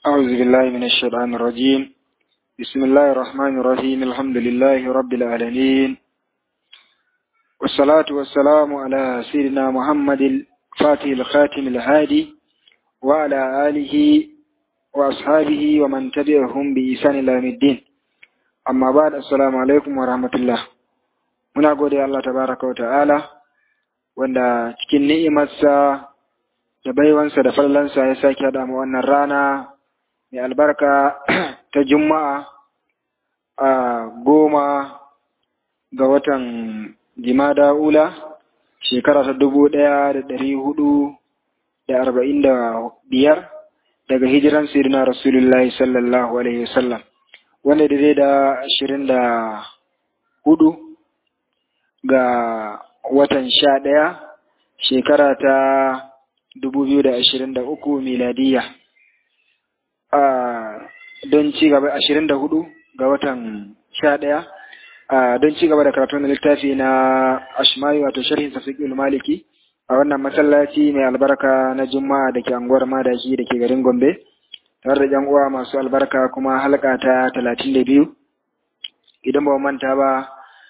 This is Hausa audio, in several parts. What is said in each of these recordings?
أعوذ بالله من الشيطان الرجيم بسم الله الرحمن الرحيم الحمد لله رب العالمين والصلاة والسلام على سيدنا محمد الفاتح الخاتم الهادي وعلى آله وأصحابه ومن تبعهم بإحسان إلى يوم الدين amma ba da assalamu alaikum wa rahmatullah muna gode Allah tabaraka wa ta'ala wanda cikin ni'imarsa da baiwansa da fallansa ya sake haɗa mu wannan rana mai albarka ta juma'a a goma ga watan jimada ula shekara ta dubu ɗaya da ɗari hudu da arba'in da biyar daga hijiran sirina rasulullahi sallallahu alaihi wasallam wanda da da ashirin da hudu ga watan sha ɗaya shekara ta dubu biyu da ashirin da uku miladiya don ci gaba ashirin da hudu ga watan sha ɗaya don ci gaba da karatu na littafi na ashmai wato sharhin safiqul maliki a wannan masallaci mai albarka na juma'a da ke anguwar madaki da ke garin gombe tare da uwa masu albarka kuma halka ta talatin da biyu idan ba manta ba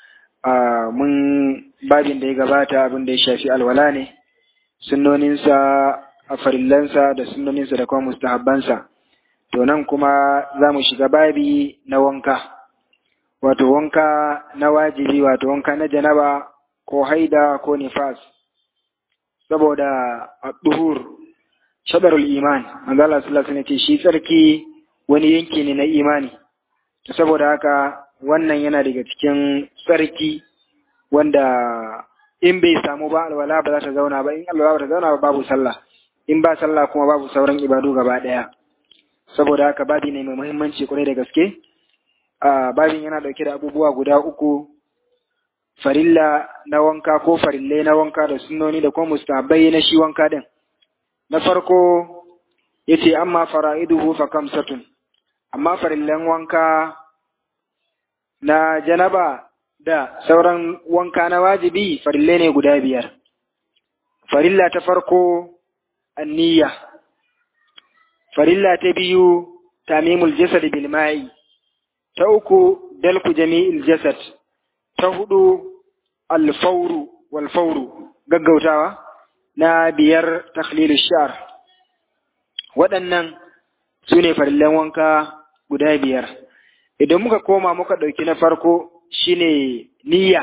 mun babin da ya gabata abin da ya shafi alwala ne sunnoninsa a farillansa da sunnoninsa da kuma mustahabbansa to nan kuma za mu shiga babi na wanka wato wanka na wajibi wato wanka na janaba ko haida ko nifas saboda a duhur shadarul iman manzo Allah sallallahu alaihi ce shi tsarki wani yanki ne na imani to saboda haka wannan yana daga cikin tsarki wanda in bai samu ba alwala ba za ta zauna ba in alwala ba ta zauna ba babu sallah in ba sallah kuma babu sauran ibadu gaba daya saboda haka babi ne mai muhimmanci kwarai da gaske a babin yana dauke da abubuwa guda uku farilla na wanka ko farillai na wanka da sunnoni da kuma mustahabbai na shi wanka din na farko ya ce amma fara'iduhu fa kamsatun amma farillan wanka na janaba da sauran wanka na wajibi farille ne guda biyar farilla ta farko anniya farilla ta biyu tamimul jasad bil ma'i ta uku dalku jami'il jasad ta hudu al-fawru wal fawru gaggautawa na biyar takhlilul sha'ar waɗannan su ne farillan wanka guda biyar idan muka koma muka ɗauki na farko shine niyya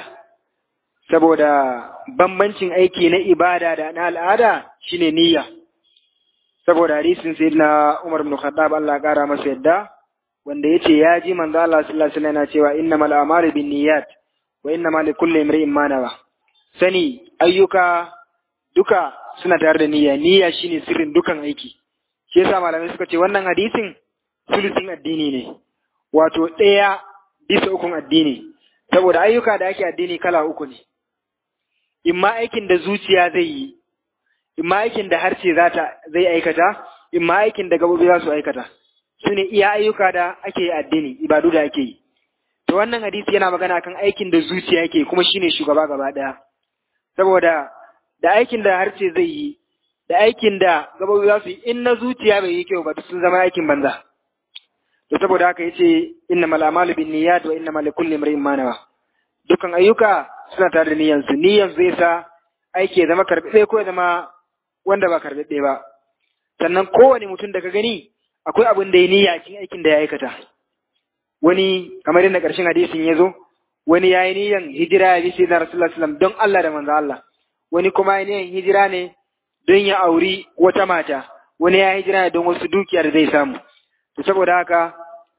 saboda bambancin aiki na ibada da na al'ada shine niyya saboda hadisin sayyidina Umar ibn Khattab Allah ƙara masa yadda wanda yace ya ji manzo Allah sallallahu alaihi wasallam yana cewa innamal a'malu binniyat wa innamal likulli imrin ma nawa sani ayyuka duka suna tare da niyya niyya shine sirrin dukan aiki shi yasa malamai suka ce wannan hadisin sulusin addini ne wato ɗaya bisa ukun addini saboda ayyuka da ake addini kala uku ne imma aikin da zuciya zai yi imma aikin da harshe za ta zai aikata imma aikin da gabobi za su aikata su ne iya ayyuka da ake addini ibadu da ake yi to wannan hadisi yana magana kan aikin da zuciya yake kuma shine shugaba gaba ɗaya saboda da aikin da harshe zai yi da aikin da gabobi za su yi in na zuciya bai yi kyau ba sun zama aikin banza to saboda haka yace inna mal amalu bin niyyat wa inna mal kulli imrin ma nawa dukan ayyuka suna tare da niyyan su niyyan zai sa aiki ya zama karbe ko ya zama wanda ba karbe ba sannan kowane mutum da ka gani akwai abin da ya niyya cikin aikin da ya aikata wani kamar yadda karshen hadisin ya zo wani ya yi niyyan hijira ya bi sai na rasulullah sallam don Allah da manzo Allah wani kuma ya niyyan hijira ne don ya auri wata mata wani ya hijira ne don wasu dukiya da zai samu to saboda haka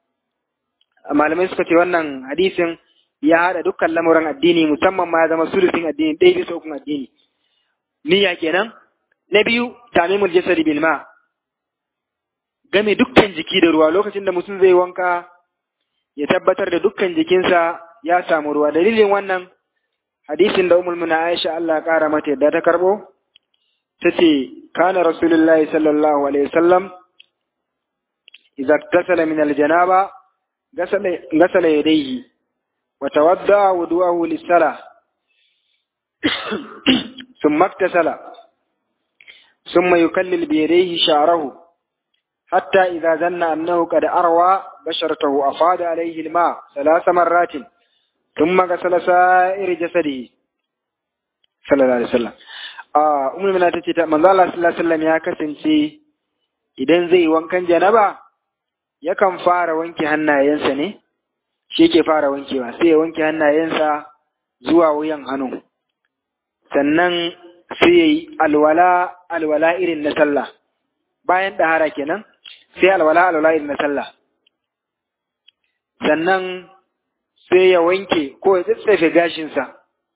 malamai suka ce wannan hadisin ya haɗa dukkan lamuran addini musamman ma ya zama sulusin addini ɗaya bisa ukun addini niyya kenan na biyu tamimul jasadi bil ma game dukkan jiki da ruwa lokacin da mutum zai wanka ya tabbatar da dukkan jikinsa ya samu ruwa dalilin wannan hadisin da umul muna Aisha Allah ƙara mata yadda ta karbo ta ce kana rasulullahi sallallahu alaihi wasallam idza tasala min aljanaba gasala gasala yadayhi wa tawadda wudu'ahu lis-salah thumma iktasala thumma yukallil bi yadayhi sha'rahu حتى إذا ظن أنه قد أروى بشرته أفاض عليه الماء ثلاث مرات ثم غسل سائر جسده صلى الله عليه وسلم آه أم المؤمنين تتي من الله صلى الله عليه وسلم يا kasance idan zai wankan janaba yakan fara wanke hannayensa ne shi ke fara wankewa sai ya wanke hannayensa zuwa wuyan hannu sannan sai ya yi alwala alwala irin na sallah bayan ɗahara kenan sai alwala alwala irin na sallah sannan sai ya wanke ko ya tsatsefe gashinsa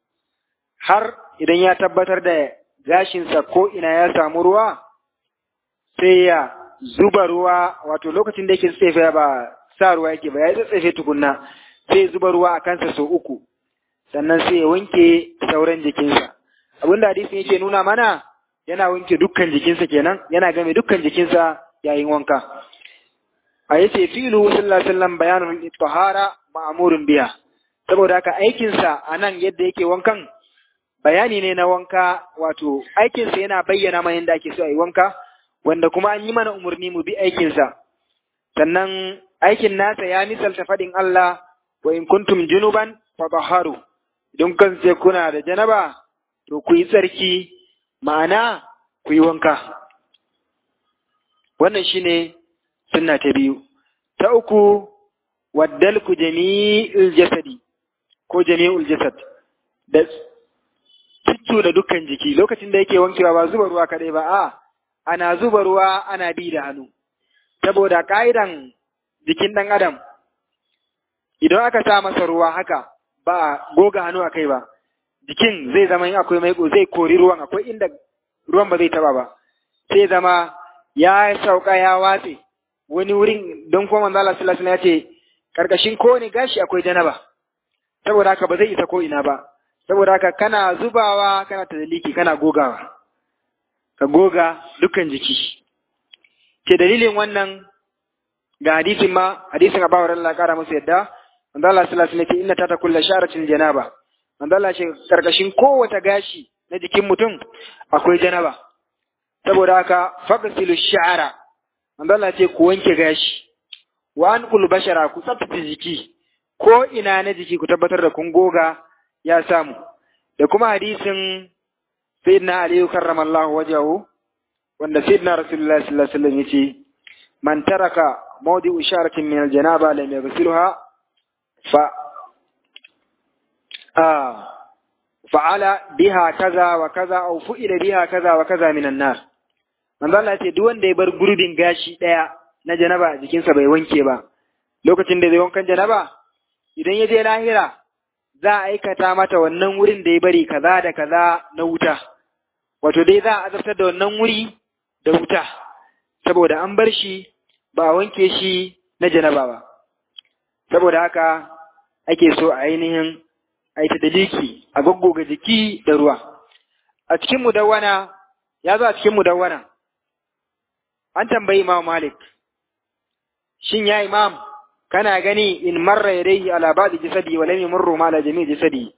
har idan ya tabbatar da gashinsa ko ina ya samu ruwa sai ya zuba ruwa wato lokacin da yake tsatsefe ba sa ruwa yake ba ya tsatsefe tukunna sai ya zuba ruwa a kansa sau uku sannan sai ya wanke sauran jikinsa abinda hadisin yake nuna mana yana wanke dukkan jikinsa kenan yana game dukkan jikinsa yayin wanka a yace filu sallallahu alaihi wasallam bayanul tahara ma'murun biya saboda haka aikin sa anan yadda yake wankan bayani ne na wanka wato aikin sa yana bayyana mana yadda ake so a yi wanka wanda kuma an yi mana umarni mu bi aikin sa sannan aikin nasa ya misalta fadin Allah wa in kuntum junuban fatahharu idan kan sai kuna da janaba to ku yi tsarki ma'ana ku yi wanka wannan shine sunna ta biyu ta uku waddalku jami'ul jasadi ko jami'ul jasad da cuccu da dukkan jiki lokacin da yake wankewa ba zuba ruwa kadai ba a ana zuba ruwa ana bi da hannu saboda ka'idan jikin dan adam idan aka sa masa ruwa haka ba goga hannu a kai ba jikin zai zama in akwai maiko zai kori ruwan akwai inda ruwan ba zai taba ba sai zama ya sauka ya watse wani wurin don kuma manzo Allah sallallahu alaihi wasallam ya ce karkashin kowane gashi akwai janaba saboda haka ba zai isa ko ina ba saboda haka kana zubawa kana tadaliki kana gogawa ka goga dukkan jiki ke dalilin wannan ga hadisin ma hadisin Abu Hurairah Allah kara masa yadda manzo Allah sallallahu alaihi wasallam inna tata kullu sharatin janaba manzo Allah ce karkashin kowace gashi na jikin mutum akwai janaba saboda haka faqsilu sha'ara manzo Allah ce ku wanke gashi wa anqul bashara ku tsaftace jiki ko ina na jiki ku tabbatar da kun goga ya samu da kuma hadisin sayyidina Ali karramallahu wajahu wanda sayyidina Rasulullahi sallallahu alaihi wasallam yace man taraka mawdi'u sharatin min al-janaba lam yaghsilha fa ah fa'ala biha kaza wa kaza aw fu'ila biha kaza wa kaza minan nar manzo Allah ce duk wanda ya bar gurbin gashi daya na janaba jikinsa bai wanke ba lokacin da zai wankan janaba idan ya je lahira za a aikata mata wannan wurin da ya bari kaza da kaza na wuta wato dai za a azabtar da wannan wuri da wuta saboda an bar shi ba a wanke shi na janaba ba saboda haka ake so a ainihin aita daliki a goggoga jiki da ruwa a cikin mudawwana ya zo a cikin mudawwana an tambayi imam malik shin ya imam kana gani in marra yadayhi ala ba'di jasadi wa lam yamurru ma ala jami'i jasadi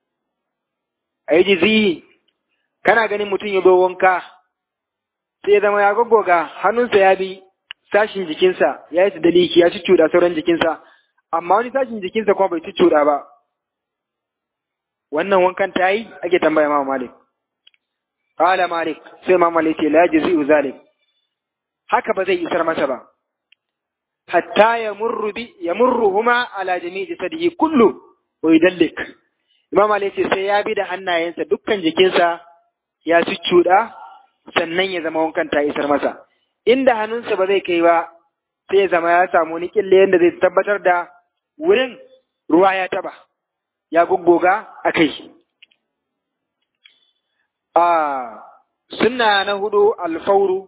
ayjizi kana ganin mutum ya zo wanka sai ya zama ya goggoga hannunsa ya bi sashin jikinsa ya yi daliki ya ci cuda sauran jikinsa amma wani sashin jikinsa kuma bai ci cuda ba wannan wankan ta yi ake tambaya ma malik qala malik sai ma malik ce la jazi'u zalik haka ba zai isar masa ba hatta yamurru bi yamurruhuma ala jami'i jasadihi kullu wa yudallik imam malik ce sai ya bi da hannayensa dukkan jikinsa ya ci cuda sannan ya zama wankan ta isar masa inda hannunsa ba zai kai ba sai ya zama ya samu wani kille yadda zai tabbatar da wurin ruwa ya taba ya goggoga a kai. A sunna na hudu alfauru,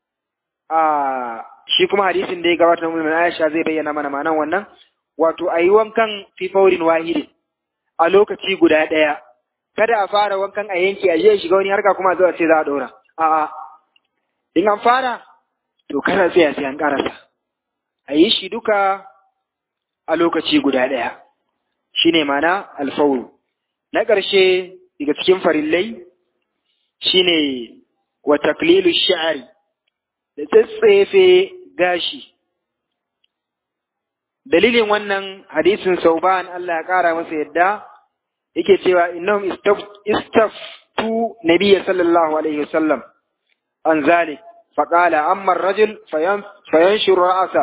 a shi kuma hadisin da ya gabata na mulmin Aisha zai bayyana mana manan wannan, wato a yi wankan fi faurin wahidin a lokaci guda ɗaya. Kada a fara wankan a yanki a je shiga wani harka kuma zuwa ce za a ɗora. A'a, in an fara, to kana tsaya sai an ƙarasa. A yi shi duka a lokaci guda ɗaya. shi ne mana alfauru. Na ƙarshe daga cikin farillai shi ne wa taklilu sha'ari da tsatsefe gashi dalilin wannan hadisin sauban Allah ya ƙara masa yadda yake cewa innahum istaftu nabiyya sallallahu alaihi wasallam an zalik فقال أما الرجل فينشر رأسه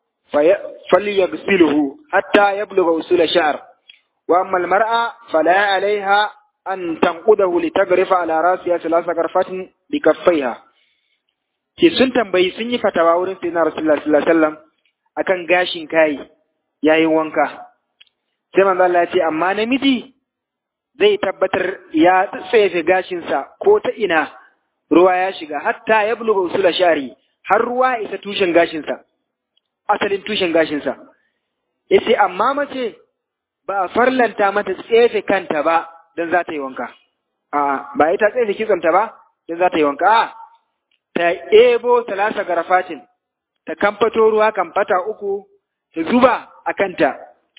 فليغسله حتى يبلغ أصول شعر وأما المرأة فلا عليها أن تنقده لتغرف على رأسها ثلاث غرفات بكفيها ke sun tambayi sun yi fatawa wurin sai na Rasulullah sallallahu alaihi wasallam akan gashin kai yayin wanka sai manzo Allah ya ce amma namiji zai tabbatar ya tsefe gashinsa ko ta ina ruwa ya shiga hatta ya buluga usula shari har ruwa isa tushen gashinsa asalin tushen gashinsa yace amma mace ba a farlanta mata tsefe kanta ba don za ta yi wanka a ba ita tsefe kitsonta ba don za ta yi wanka a ta ebo talasa garafatin ta kamfato ruwa kamfata uku ta zuba a kanta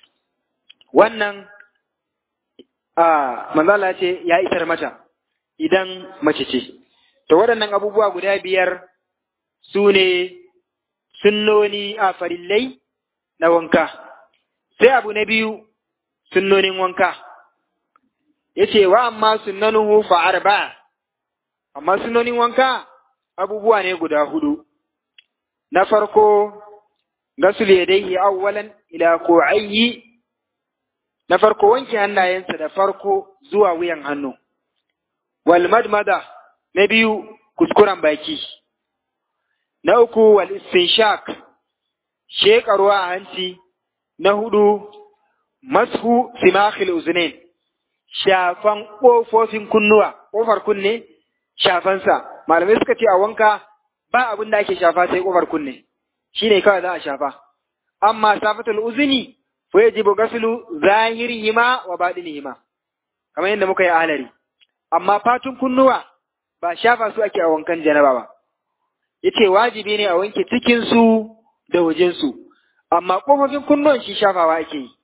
wannan a manzala ce ya isar mata idan mace ce To waɗannan abubuwa guda biyar su ne sunnoni a farillai na wanka. Sai abu na biyu sunnonin wanka. Ya ce wa amma sunnanuhu fa'ar ba, amma sunnonin wanka abubuwa ne guda hudu. Na farko, gasul yadaihi awwalan ila ko'ayyi, na farko wanke hannayensa da farko zuwa wuyan hannu. Wal madmada na biyu kuskuren baki, na uku wal istinshak sheƙa ruwa a hanci, na hudu mashu simakhil uzunain shafan ƙofofin kunnuwa, ƙofar kunne shafansa, malamai suka ce a wanka ba abin da ake shafa sai ƙofar kunne, shi ne kawai za a shafa. Amma safatul uzuni, fa yajibu gaslu zahirihima wa baɗinihima, kamar yadda muka yi alari. Amma fatun kunnuwa ba shafa su ake a wankan janaba ba. Yace wajibi ne a wanke cikinsu da wajensu, amma ƙofofin kunnuwan shi shafawa ake yi.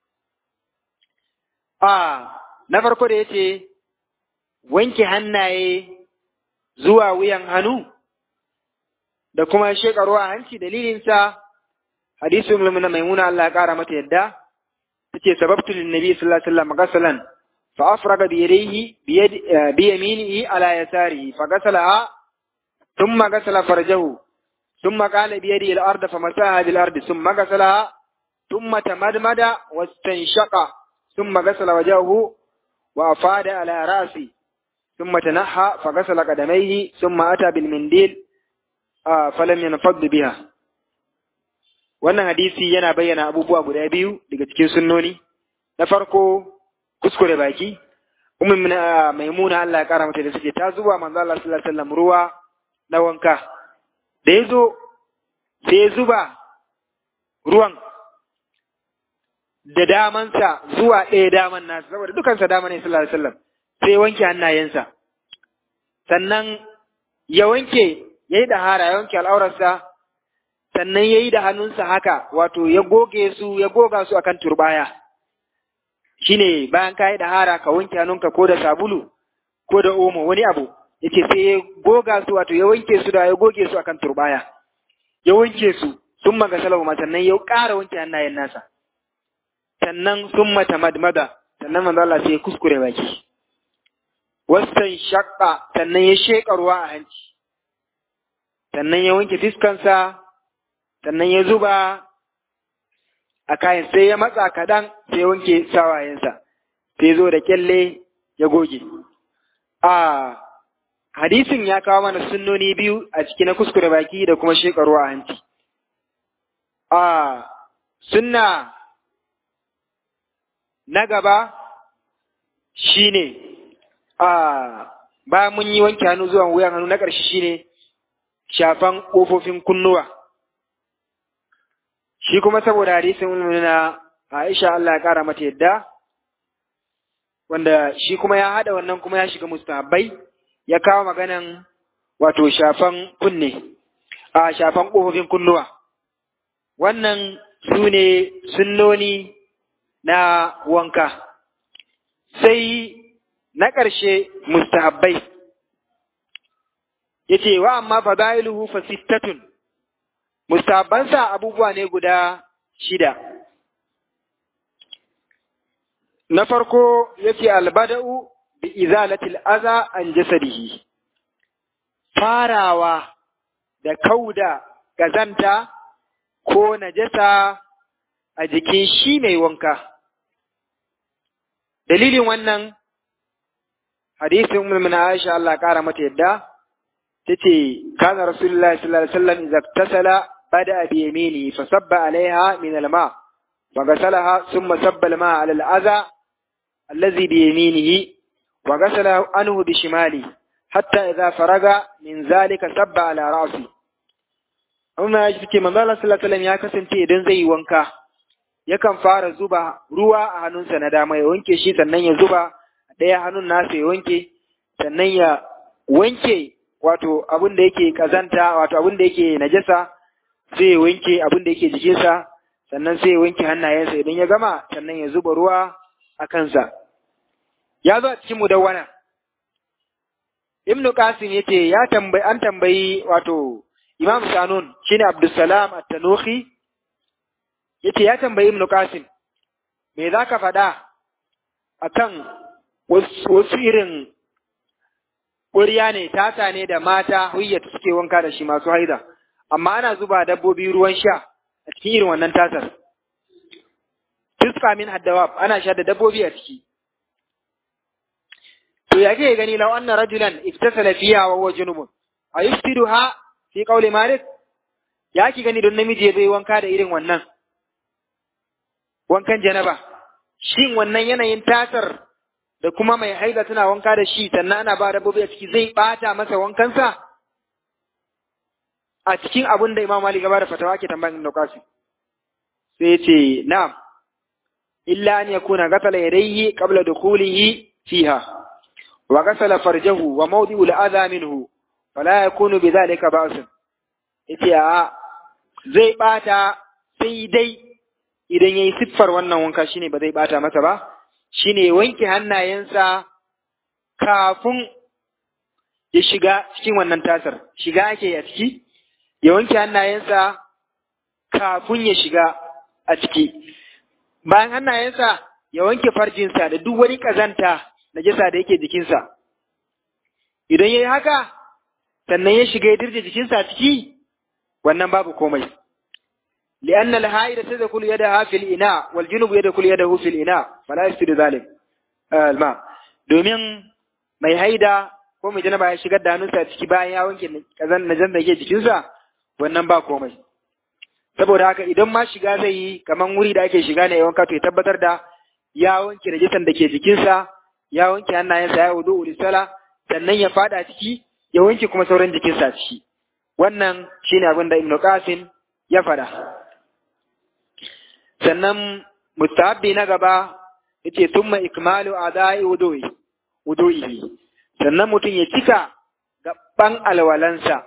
A na farko da yace wanke hannaye zuwa wuyan hannu da kuma shekaru a hanci dalilinsa hadisu mulmuna maimuna Allah ya ƙara mata yadda tace sababtu lin nabi sallallahu alaihi wasallam gasalan فأفرغ بيديه بيد بيمينه على يساره فغسلها ثم غسل فرجه ثم قال بيده الأرض فمساها بالأرض ثم غسلها ثم تمدمد واستنشق ثم غسل وجهه وأفاد على رأسه ثم تنحى فغسل قدميه ثم أتى بالمنديل آه فلم ينفض بها wannan hadisi yana bayyana abubuwa guda biyu daga cikin sunnoni na farko kuskure baki ummin maimuna Allah ya kara mata da suke ta zuba manzo Allah sallallahu alaihi wasallam ruwa na wanka da yazo sai ya zuba ruwan da damansa zuwa ɗaya daman nasa saboda dukansa dama ne sallallahu alaihi wasallam sai wanke hannayensa sannan ya wanke yayi da hara ya wanke al'aurarsa sannan yayi da hannunsa haka wato ya goge su ya goga su akan turbaya shine bayan ka yi da hara ka wanke hannunka ko da sabulu ko da omo wani abu yace sai ya goga su wato ya wanke su da ya goge su akan turbaya ya wanke su sun maga salamu sannan ya ƙara wanke hannayen nasa sannan sun mata madmada sannan manzo Allah sai ya kuskure baki wasan shaqqa sannan ya sheka ruwa a hanci sannan ya wanke fiskansa sannan ya zuba a kayan sai ya matsa kaɗan sai wanke sawayensa sai zo da kyalle ya goge. A hadisin ya kawo mana sunnoni biyu a ciki na kuskure baki da kuma shekaru a hanci. A sunna na gaba shi ne a bayan mun yi wanke hannu zuwa wuyan hannu na ƙarshe shi ne shafan ƙofofin kunnuwa. shi kuma saboda hadisin na Aisha Allah ya kara mata yadda wanda shi kuma ya hada wannan kuma ya shiga mustahabbai ya kawo maganan wato shafan kunne a shafan ƙofofin kunnuwa wannan su ne sunnoni na wanka sai na ƙarshe mustahabbai yace wa amma fadailuhu fa sittatun mustahabbansa abubuwa ne guda shida na farko yake albada'u bi izalatil aza an jasadihi farawa da kauda gazanta ko najasa a jikin shi mai wanka dalilin wannan hadisin ummul Aisha Allah kara mata yadda tace kana rasulullahi sallallahu alaihi wasallam idza tasala bada bi yamini fa sabba alaiha min alma fa ghasalaha thumma sabba alma ala al'adha alladhi bi yaminihi wa ghasala anhu bi shimali hatta idza faraga min zalika sabba ala ra'si amma ya ce manzo Allah sallallahu alaihi wasallam ya kasance idan zai yi wanka yakan fara zuba ruwa a hannunsa na dama ya wanke shi sannan ya zuba ɗaya hannun nasa ya wanke sannan ya wanke wato abin da yake kazanta wato abin da yake najasa sai ya wanke abin da yake jikinsa sannan sai ya wanke hannayensa idan ya gama sannan ya zuba ruwa a kansa ya zo a cikin mudawwana ibnu qasim yace ya tambayi an tambayi wato imam sanun shine abdussalam at-tanuhi yace ya tambayi ibnu qasim me zaka faɗa akan wasu irin ƙuriya ne tata ne da mata huyyata suke wanka da shi masu haida amma ana zuba dabbobi ruwan sha a cikin irin wannan tatar tuska min haddawab ana sha da dabbobi a ciki to ya ke gani law anna rajulan iftasala fiha wa huwa junubun ayuftiduha fi qawli malik ya ki gani don namiji ya zai wanka da irin wannan wankan janaba shin wannan yanayin tasar da kuma mai haida tana wanka da shi sannan ana ba dabbobi a ciki zai bata masa wankansa a cikin abin da Imam Malik gaba da fatawa ke tambayin da kasu sai ce na'am illa an yakuna ghasala yadayhi qabla dukhulihi fiha wa ghasala farjahu wa mawdi'u al-adha minhu fala yakunu bidhalika ba'sun yace a zai bata sai dai idan yayi siffar wannan wanka shine ba zai bata masa ba shine wanke hannayensa kafin ya shiga cikin wannan tasar shiga ake a ciki ya wanke hannayensa kafin ya shiga a ciki bayan hannayensa ya wanke farjinsa da duk wani ƙazanta na jisa da yake jikinsa idan ya yi haka sannan ya shiga ya dirje jikinsa a ciki wannan babu komai لأن الهائدة تدخل يدها في الإناء والجنوب يدخل يده في الإناء فلا يفسد ذلك الماء domin mai haida ko mai janaba ya shigar da hannunsa a ciki bayan ya wanke kazan najan da ke jikinsa wannan ba komai saboda haka idan ma shiga zai yi kaman wuri da ake shiga ne ya wanka to ya tabbatar da ya wanke najisan da ke jikinsa ya wanke hannayensa ya wudu ulisala sannan ya fada ciki ya wanke kuma sauran jikinsa a ciki wannan shine abin da Ibn Qasim ya fada sannan mustahabbi na gaba yace thumma ikmalu adai wudu'i wudu'ihi sannan mutum ya cika gaban alwalansa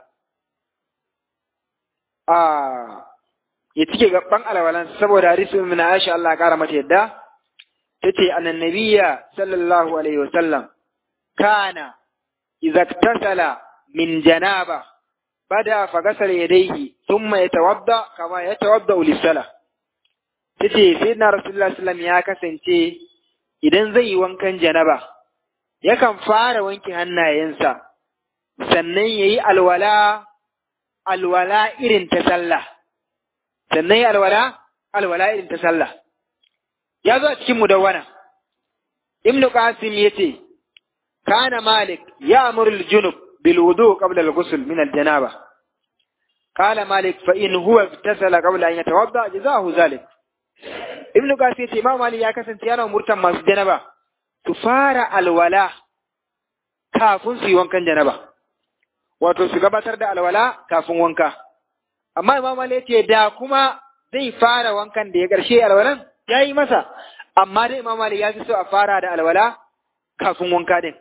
a ya cike gaban alwalansa saboda hadisi min Aisha Allah kara mata yadda tace annabiyya sallallahu alaihi wasallam kana idza iktasala min janaba bada fagasal yadayhi thumma yatawadda kama yatawadda lis-salah tace sayyidina rasulullah sallam ya kasance idan zai yi wankan janaba yakan fara wanke hannayensa sannan yayi alwala alwala irin ta sallah sannan yayi alwala alwala irin ta sallah ya zo a cikin mudawwana ibnu qasim yace kana malik ya'muru al-junub bil wudu qabla al-ghusl min al-janaba قال مالك فإن هو اغتسل قبل أن يتوضأ جزاه ذلك Ibn Qasim ce Imam Malik ya kasance yana umurtan masu janaba su fara alwala kafin su yi wankan janaba. Wato su gabatar da alwala kafin wanka. Amma Imam Malik ce da kuma zai fara wankan da ya ƙarshe alwalan ya yi masa. Amma dai Imam Malik ya fi so a fara da alwala kafin wanka din.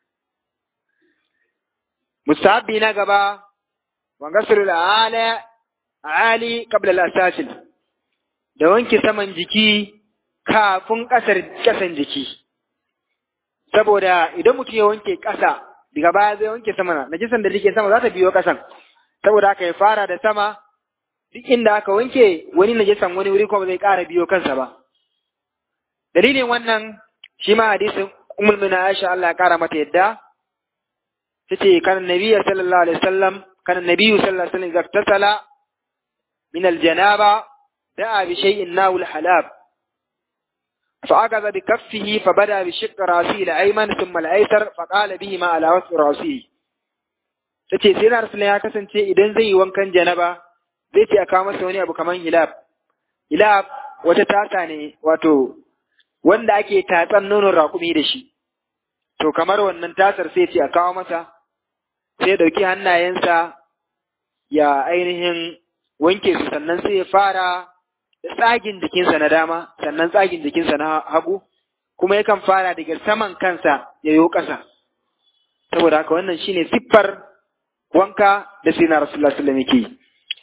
Mustahabbi na gaba wangasirul ala ali qabla al-asasil da wanke saman jiki kafin ƙasar ƙasan jiki. Saboda idan mutum ya wanke ƙasa, daga baya zai wanke sama, najisan da take sama za ta biyo ƙasan. Saboda haka ya fara da sama, duk inda aka wanke wani najasan wani wuri kuma zai ƙara biyo kansa ba dalilin wannan shi ma hadisin ummul mina Aisha Allah ya ƙara mata yadda tace kana nabiyyu sallallahu alaihi wasallam kana nabiyyu sallallahu alaihi wasallam zaktasala min aljanaba da'a bi shay'in nawul halab فأخذ بكفه فبدأ بشق رأسه الأيمن ثم الأيسر فقال بهما على وسط رأسه tace sai na rasulun ya kasance idan zai yi wankan janaba zai ce a kawo masa wani abu kamar hilab hilab wata tasa ne wato wanda ake tatsan nonon raƙumi da shi to kamar wannan tasar sai ce a kawo masa sai ya ɗauki hannayensa ya ainihin wanke su sannan sai ya fara da tsagin jikinsa na dama sannan tsagin jikinsa na hagu kuma yakan fara daga saman kansa ya yi ƙasa saboda haka wannan shine siffar wanka da sai na rasulullah sallallahu alaihi wasallam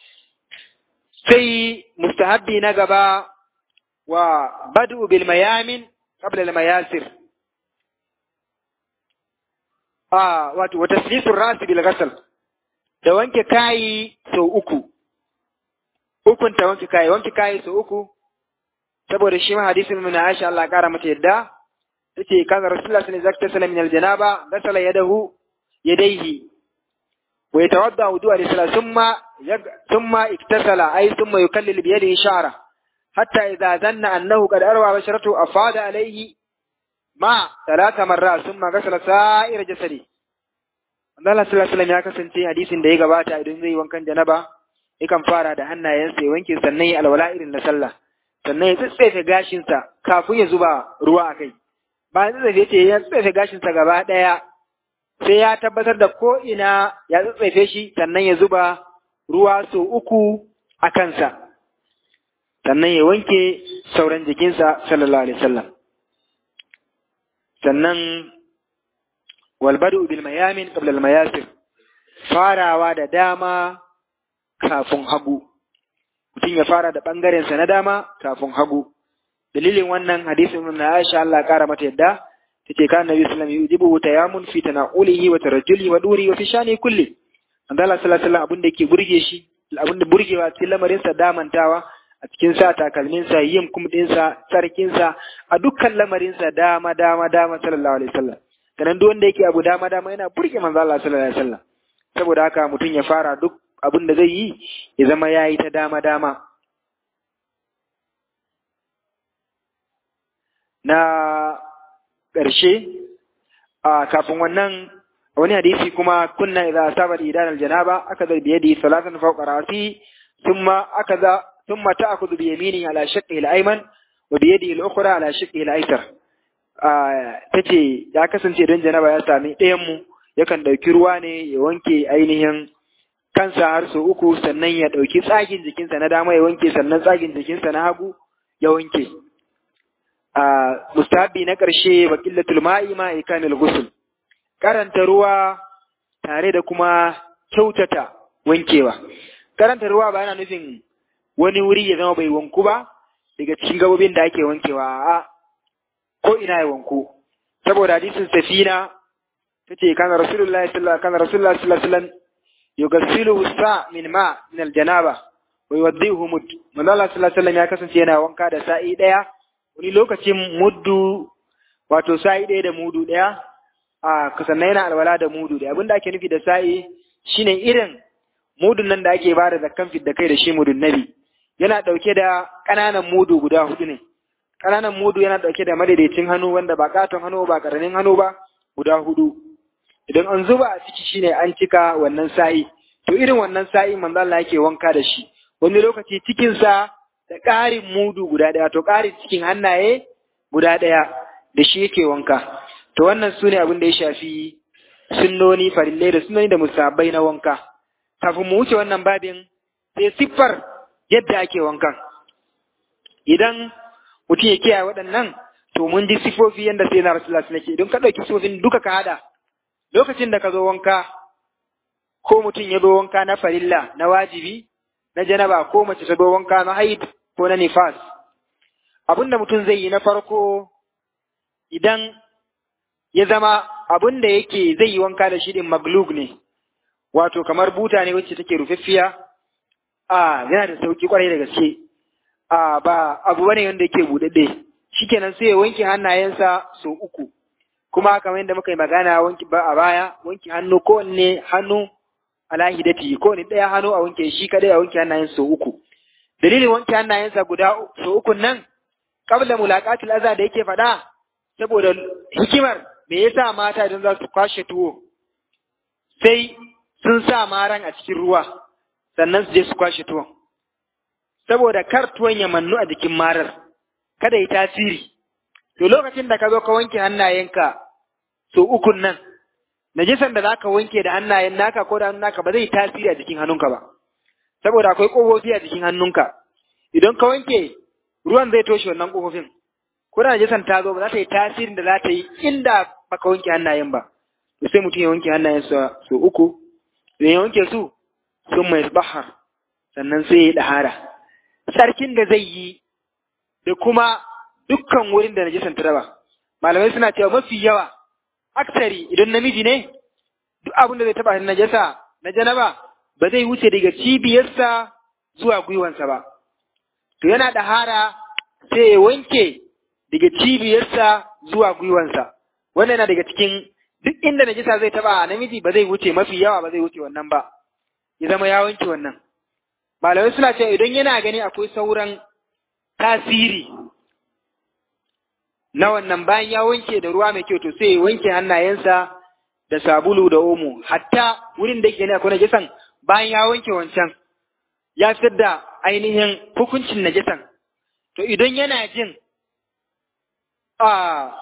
sai mustahabbi na gaba wa badu bil mayamin qabla al mayasir ah wato wa taslisur ras bil ghasl da wanke kayi sau uku ukun ta wanke kayi wanke kayi sau uku saboda shi ma hadisin mun Aisha Allah kara mata yadda tace kaga Rasulullah sallallahu alaihi wasallam min aljanaba gasala yadahu yadayhi wa yatawadda wudu'a lisala thumma thumma iktasala ay thumma yukallil bi yadihi sha'ra hatta idza zanna annahu qad arwa basharatu afada alayhi ma talata marra thumma gasala sa'ira jasadi Allah sallallahu alaihi wasallam ya kasance hadisin da ya gabata idan zai wankan janaba yakan fara da hannayensa ya wanke sannan ya alwala irin na sallah sannan ya tsatsefe gashinsa kafin ya zuba ruwa a kai bayan tsatsefe ce ya tsatsefe gashinsa gaba ɗaya sai ya tabbatar da ko ina ya tsatsefe shi sannan ya zuba ruwa sau uku a kansa sannan ya wanke sauran jikinsa sallallahu alaihi wasallam sannan walbadu bil mayamin qabla al mayasir farawa da dama kafin hagu mutum ya fara da ɓangarensa na dama kafin hagu dalilin wannan hadisin na Aisha Allah kara mata yadda tace kan Nabi sallallahu alaihi wasallam yujibu tayamun fi tanaulihi wa tarajjuli wa duri wa fi shani kulli Allah sallallahu alaihi wasallam abin da yake burge shi abin da burgewa cikin lamarin sa damantawa a cikin sa takalmin sa yin kumdin sa sarkin sa a dukkan lamarin sa dama dama dama sallallahu alaihi wasallam kanan duk wanda yake abu dama dama yana burge manzo Allah sallallahu alaihi wasallam saboda haka mutum ya fara duk abin da zai yi ya zama ya yi ta dama-dama. Na ƙarshe, a kafin wannan wani hadisi kuma kunna idza asaba idan aljanaba aka zai biye da salatan fawqa rasi thumma aka za thumma ta'khudhu bi yamini ala shaqqi al-ayman wa bi yadihi al-ukhra ala shaqqi al-aysar tace ya kasance don janaba ya sami ɗayan mu yakan ɗauki ruwa ne ya wanke ainihin kansa har sau uku sannan ya ɗauki tsagin jikinsa na dama ya wanke sannan tsagin jikinsa na hagu ya wanke. A mustahabi na ƙarshe wa ƙillatul ma'i ma ikamil ghusl karanta ruwa tare da kuma kyautata wankewa. Karanta ruwa ba yana nufin wani wuri ya zama bai wanku ba daga cikin gabobin da ake wankewa a ko ina ya wanku. Saboda hadisin safina tace kana rasulullahi sallallahu kana rasulullahi sallallahu alaihi wasallam yugassiluhu sa min ma min aljanaba wa yuwaddihu mud manzo Allah sallallahu alaihi wasallam ya kasance yana wanka da sa'i daya wani lokacin muddu wato sa'i daya da mudu daya a sannan yana alwala da mudu daya abinda ake nufi da sa'i shine irin mudun nan da ake bada zakkan fit da kai da shi mudun nabi yana dauke da kananan mudu guda hudu ne kananan mudu yana dauke da madaidaicin hannu wanda ba katon hannu ba karamin hannu ba guda hudu idan an zuba a ciki shine an cika wannan sa'i to irin wannan sa'i manzo Allah yake wanka da shi wani lokaci cikin sa da ƙarin mudu guda ɗaya to ƙarin cikin hannaye guda ɗaya da shi yake wanka to wannan sune abin da ya shafi sunnoni farillai da sunnoni da musabbai na wanka kafin mu wuce wannan babin sai siffar yadda ake wankan idan mutum ya kiyaye waɗannan to mun ji sifofi yadda sai na rasulullah nake idan ka ɗauki sifofin duka ka haɗa lokacin da ka zo wanka ko mutum ya zo wanka na farilla na wajibi na janaba ko mace ta zo wanka na haid ko na nifas abin da mutum zai yi na farko idan ya zama abin da yake zai yi wanka da shi din maglug ne wato kamar buta ne wacce take rufaffiya a yana da sauki kwarai da gaske a ba abu bane wanda yake buɗaɗɗe shikenan sai ya wanke hannayensa sau uku kuma kamar yadda muka yi magana wanki ba a baya wanke hannu kowanne hannu ala hidati kowanne ɗaya hannu a wanke shi kadai a wanke hannayensa sau uku dalilin wanke hannayensa guda sau uku nan qabla mulaqatil aza da yake faɗa saboda hikimar me yasa mata idan za su kwashe tuwo sai sun sa maran a cikin ruwa sannan su je su kwashe tuwon saboda kar tuwon ya mannu a jikin marar kada yi tasiri to lokacin da ka zo ka wanke hannayenka so ukun nan najisan da zaka wanke da hannayen naka ko da hannun naka ba zai tasiri a jikin hannunka ba saboda akwai ƙofofi a jikin hannunka idan ka wanke ruwan zai toshe wannan ƙofofin ko da najisan ta zo ba za ta yi tasirin da za ta yi inda baka wanke hannayen ba to sai mutum ya wanke hannayensa so uku idan ya wanke su sun mai bahar sannan sai ya yi ɗahara sarkin da zai yi da kuma dukkan wurin da najisan ta raba malamai suna cewa mafi yawa aksari idan namiji ne duk abin da zai taba na najasa na janaba ba zai wuce daga cibiyarsa zuwa gwiwansa ba to yana da hara sai ya wanke daga cibiyarsa zuwa gwiwansa wannan yana daga cikin duk inda najasa zai taba namiji ba zai wuce mafi yawa ba zai wuce wannan ba ya zama ya wanke wannan malamai suna cewa idan yana gani akwai sauran tasiri na wannan bayan ya wanke da ruwa mai kyau to sai ya wanke hannayensa da sabulu da omo hatta wurin da yake ne akwai najisan bayan ya wanke wancan ya fitar da ainihin hukuncin najisan to idan yana jin a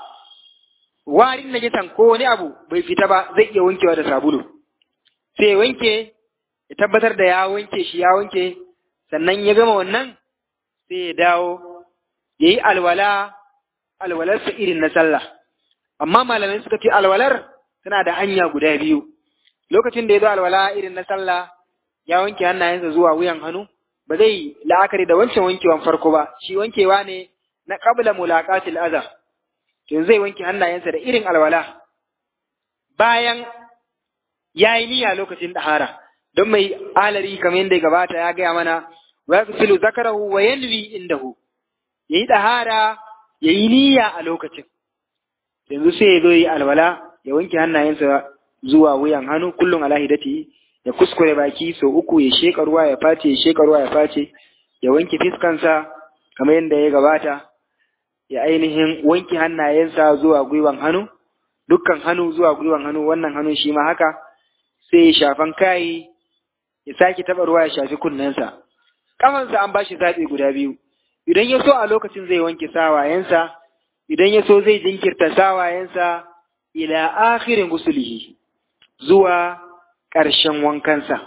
warin najisan ko wani abu bai fita ba zai iya wankewa da sabulu sai ya wanke ya tabbatar da ya wanke shi ya wanke sannan ya gama wannan sai ya dawo ya yi alwala alwalarsa irin na sallah amma malamai suka ce alwalar tana da hanya guda biyu lokacin da ya zo alwala irin na sallah ya wanke hannayensa zuwa wuyan hannu ba zai la'akari da wancan wankewan farko ba shi wankewa ne na qabla mulaqatil adha to zai wanke hannayensa da irin alwala bayan ya yi niyya lokacin dahara don mai alari kamar yadda ya gabata ya gaya mana wa yaghsilu zakarahu wa yanwi indahu yayi dahara ya yi niyya a lokacin yanzu sai ya zo yi alwala ya wanke hannayensa zuwa wuyan hannu kullum ala hidati ya kuskure baki sau uku ya sheka ruwa ya face ya sheka ruwa ya face ya wanke fiskansa kamar yadda ya gabata ya ainihin wanke hannayensa zuwa gwiwan hannu dukkan hannu zuwa gwiwan hannu wannan hannun shi ma haka sai ya shafan kayi ya sake taɓa ruwa ya shafi kunnensa kafansa an bashi zaɓi guda biyu idan ya so a lokacin zai wanke sawayensa, idan ya so zai jinkirta sawayensa ila akhirin gusulihi zuwa ƙarshen wankansa.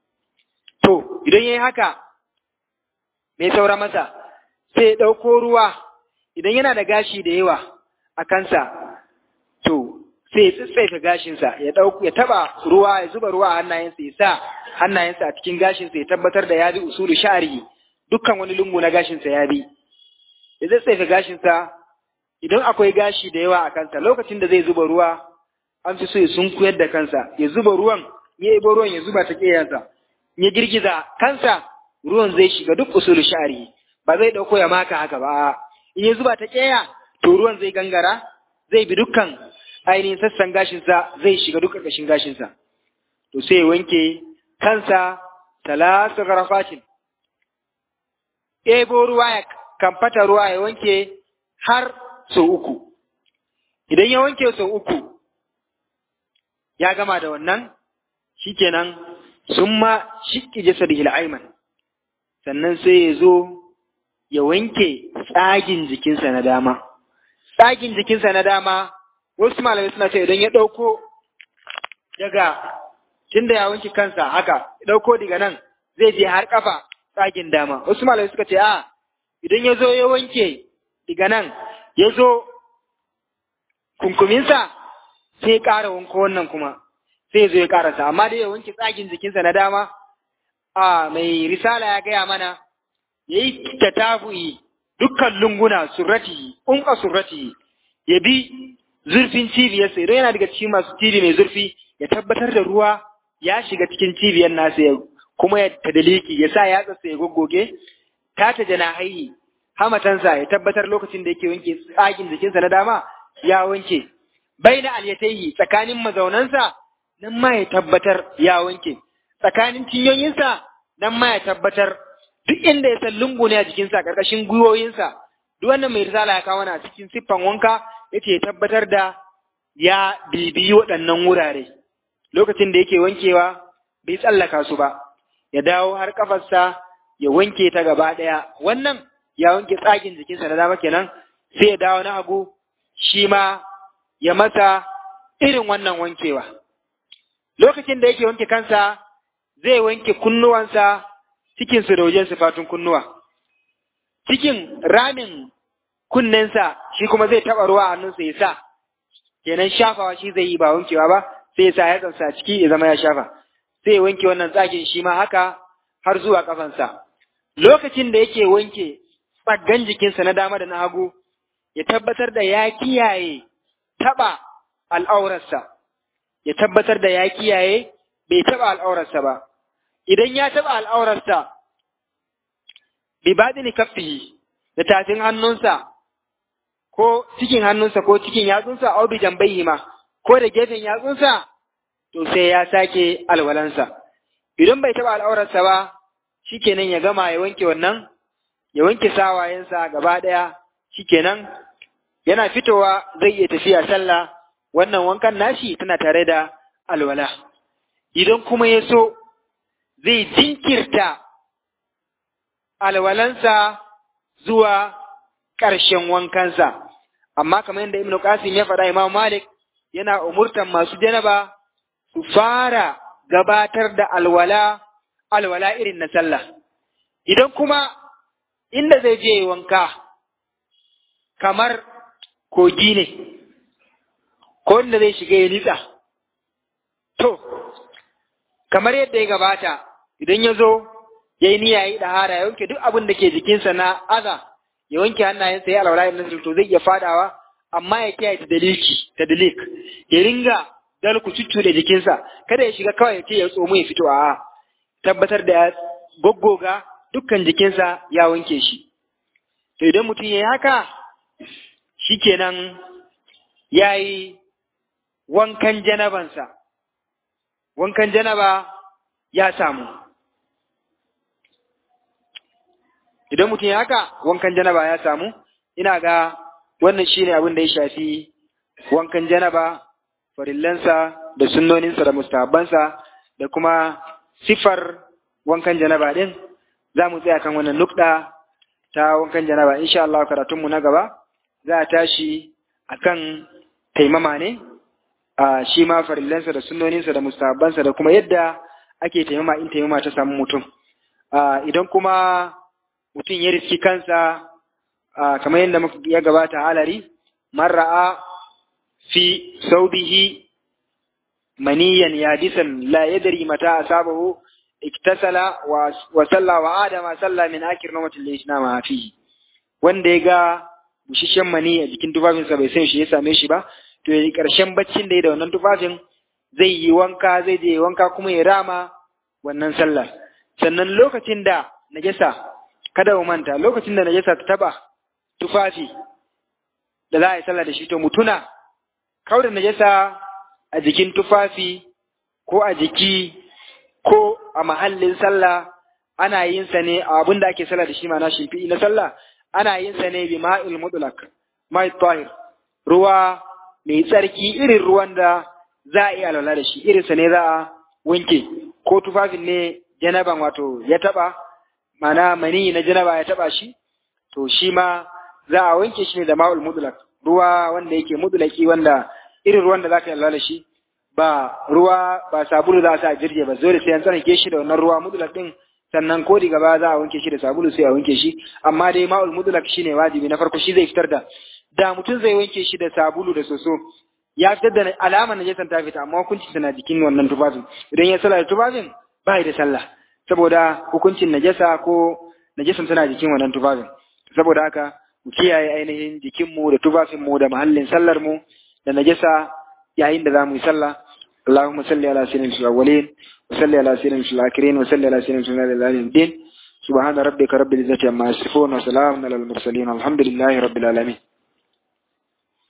To, idan ya yi haka, mai saura masa, sai ya ɗauko ruwa, idan yana da gashi da yawa a kansa, to, sai ya tsitsaita gashinsa, ya ya taba ruwa, ya zuba ruwa a hannayensa, ya sa hannayensa a cikin gashinsa, ya tabbatar da ya bi usulu sha'ari. dukkan wani lungu na gashinsa ya bi, ya zai tsefe gashinsa idan akwai gashi da yawa a kansa lokacin da zai zuba ruwa an fi so ya sunkuyar da kansa ya zuba ruwan ya ibo ruwan ya zuba ta ƙeyansa ya girgiza kansa ruwan zai shiga duk usulu sha'ari ba zai ɗauko ya maka haka ba in ya zuba ta ƙeya to ruwan zai gangara zai bi dukkan ainihin sassan gashinsa zai shiga duk ƙarƙashin gashinsa to sai ya wanke kansa talata garafatin ɗebo ruwa ya kamfata ruwa ya wanke har sau uku. Idan ya wanke sau uku, ya gama da wannan, shikenan sun ma shiƙi jasar hil'aiman, sannan sai ya zo ya wanke tsagin jikinsa na dama. Tsagin jikinsa na dama, wasu malamai suna ce idan ya ɗauko daga tunda ya wanke kansa haka, ya ɗauko daga nan zai je har ƙafa tsagin dama wasu malamai suka ce a idan ya zo ya wanke diga nan ya zo kunkuminsa sai ya ƙara wanko wannan kuma sai ya zo ya ƙarasa amma dai ya wanke tsagin jikinsa na dama a mai risala ya gaya mana ya yi tatabu'i dukkan lunguna surrati unka surrati ya bi zurfin cibiyarsa idan yana daga cikin masu cibi mai zurfi ya tabbatar da ruwa ya shiga cikin cibiyar nasa ya kuma ya tadaliki ya sa yatsarsa ya goggoge ta ta jana haihi hamatansa ya tabbatar lokacin da yake wanke tsagin jikinsa na dama ya wanke baina alyataihi tsakanin mazaunansa nan ma ya tabbatar ya wanke tsakanin cinyoyinsa nan ma ya tabbatar duk inda ya san lungu ne a jikinsa karkashin gwiwoyinsa duk wannan mai risala ya kawo a cikin siffan wanka yace ya tabbatar da ya bibiyi waɗannan wurare lokacin da yake wankewa bai tsallaka su ba ya dawo har kafarsa ya wanke ta gaba ɗaya wannan ya wanke tsagin jikinsa na dama kenan sai ya dawo na hagu shi ma ya masa irin wannan wankewa lokacin da yake wanke kansa zai wanke kunnuwansa cikin su da wajen sifatun kunnuwa cikin ramin kunnensa shi kuma zai taɓa ruwa a hannunsa ya sa kenan shafawa shi zai yi ba wankewa ba sai ya sa yatsansa a ciki ya zama ya shafa sai ya wanke wannan tsagin shi ma haka har zuwa kafansa lokacin da yake wanke tsaggan jikinsa na dama da na hagu ya tabbatar da ya kiyaye taɓa al'aurarsa ya tabbatar da ya kiyaye bai taɓa al'aurarsa ba idan ya taɓa al'aurarsa bi baɗini kaffihi da tafin hannunsa ko cikin hannunsa ko cikin yatsunsa au bi jambayhi ma ko da gefen yatsunsa to sai ya sake alwalansa idan bai taɓa al'aurarsa ba shikenan ya gama ya wanke wannan ya wanke sawayensa gaba ɗaya shikenan yana fitowa zai iya tafiya sallah wannan wankan nashi tana tare da alwala idan kuma ya so zai jinkirta alwalansa zuwa ƙarshen wankansa amma kamar yadda Ibn Qasim ya faɗa Imam Malik yana umurtan masu janaba su fara gabatar da alwala alwala irin na sallah idan kuma inda zai je wanka kamar kogi ne ko inda zai shiga ya nitsa to kamar yadda ya gabata idan ya zo ya yi niyya ya yi ɗahara ya wanke duk abin da ke jikinsa na aza ya wanke hannayensa ya alwala irin to zai iya fadawa amma ya kiyaye ta daliki ta dalik ya ringa dalku cuccu da jikinsa kada ya shiga kawai ya ce ya tsomo ya fito a tabbatar da ya goggoga dukkan jikinsa ya wanke shi to idan mutum ya yi haka shikenan ya yi wankan janabansa wankan janaba ya samu idan mutum ya haka wankan janaba ya samu ina ga wannan shine abin da ya shafi wankan janaba farillansa da sunnoninsa da mustahabbansa da kuma sifar wankan janaba din za mu tsaya kan wannan nukɗa ta wankan janaba insha Allah karatunmu na gaba za a tashi akan taimama ne a shi ma farillansa da sunnoninsa da mustahabbansa da kuma yadda ake taimama in taimama ta samu mutum idan kuma mutum ya riski kansa kamar yadda ya gabata halari marra'a fi saubihi maniyan yadisan la yadri mata asabahu iktasala wa salla wa adama salla min akir nawmatil laysa ma fihi wanda ya ga bushishen mani a jikin tufafinsa bai san shi ya same shi ba to ya karshen baccin da ya da wannan tufafin zai yi wanka zai je wanka kuma ya rama wannan sallar sannan lokacin da najasa kada mu manta lokacin da najasa ta taba tufafi da za a yi sallah da shi to mutuna kauda najasa a jikin tufafi ko a jiki ko a mahallin sallah ana yin sa ne a abin da ake sallah da shi ma na shimfi'i na sallah ana yin sa ne bi ma'il mutlaq mai tahir ruwa mai tsarki irin ruwan da za a iya alwala da shi irin sa ne za a wanke ko tufafin ne janaban wato ya taba mana mani na janaba ya taba shi to shi ma za a wanke shi ne da ma'ul mutlaq ruwa wanda yake mutlaki wanda irin ruwan da zaka yi alwala da shi ba ruwa ba sabulu za a sa jirge ba dole sai an tsarki shi da wannan ruwa mutlaq din sannan ko diga ba za a wanke shi da sabulu sai a wanke shi amma dai ma'ul mutlaq shine wajibi na farko shi zai fitar da da mutum zai wanke shi da sabulu da soso ya fitar da alamar najasan ta fita amma hukuncin tana jikin wannan tufafin idan ya sallah da tufafin ba da sallah saboda hukuncin najasa ko najasan tana jikin wannan tufafin saboda haka mu kiyaye ainihin jikinmu da tufafinmu da mahallin sallar mu da najasa yayin da za mu yi sallah اللهم صل على سيدنا في الأولين وصل على سيدنا في الآخرين وصل على سيدنا في الدين سبحان ربك رب العزة عما يصفون وسلام على المرسلين الحمد لله رب العالمين